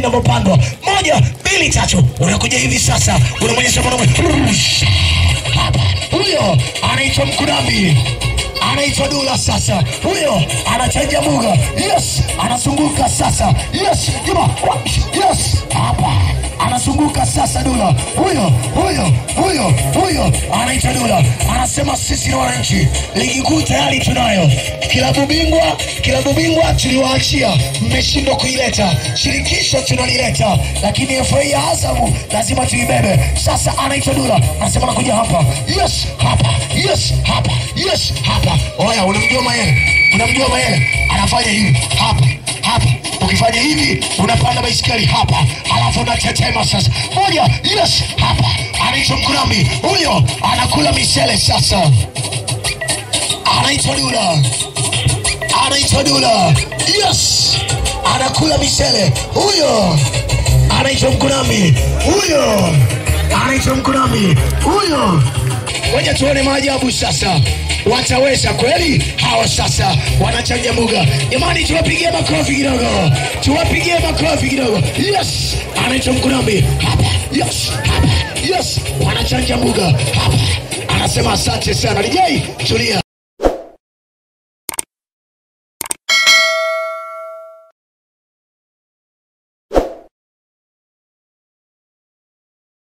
inavyopandwa. Moja, mbili, tatu, unakuja hivi sasa, unamwonyesha mwanaume hapa. Huyo anaitwa Mkunambi anaitwa Dula sasa, huyo anachanja muga. Yes, anazunguka sasa. Yes, juma. Yes, hapa anazunguka sasa. Dula huyo huyo huyo huyo anaitwa Dula, anasema sisi ni wananchi, ligi kuu tayari tunayo, kilabu bingwa, kilabu bingwa tuliwaachia, mmeshindwa kuileta, shirikisho tunalileta, lakini FA ya Azamu lazima tuibebe. Sasa anaitwa Dula, anasema nakuja hapa. Yes, hapa. Yes, hapa. Yes, hapa. Oya, unamjua Mayele? Unamjua Mayele? Anafanya hivi hapa hapa. Ukifanya hivi unapanda baisikeli hapa, alafu unatetema sasa. Moja, yes, hapa. Anaitwa Mkurambi, huyo anakula misele sasa. Anaitwa Dula, anaitwa Dula, yes, anakula misele. Huyo anaitwa Mkurambi, huyo anaitwa Mkurambi, huyo Ngoja tuone maajabu sasa, wataweza kweli hawa? Sasa wanachanja muga. Jamani, tuwapigie makofi kidogo, tuwapigie makofi kidogo. Yes, anaitwa Mkunambi hapa. Yes, hapa. Yes, wanachanja muga hapa. Anasema asante sana. DJ, tulia.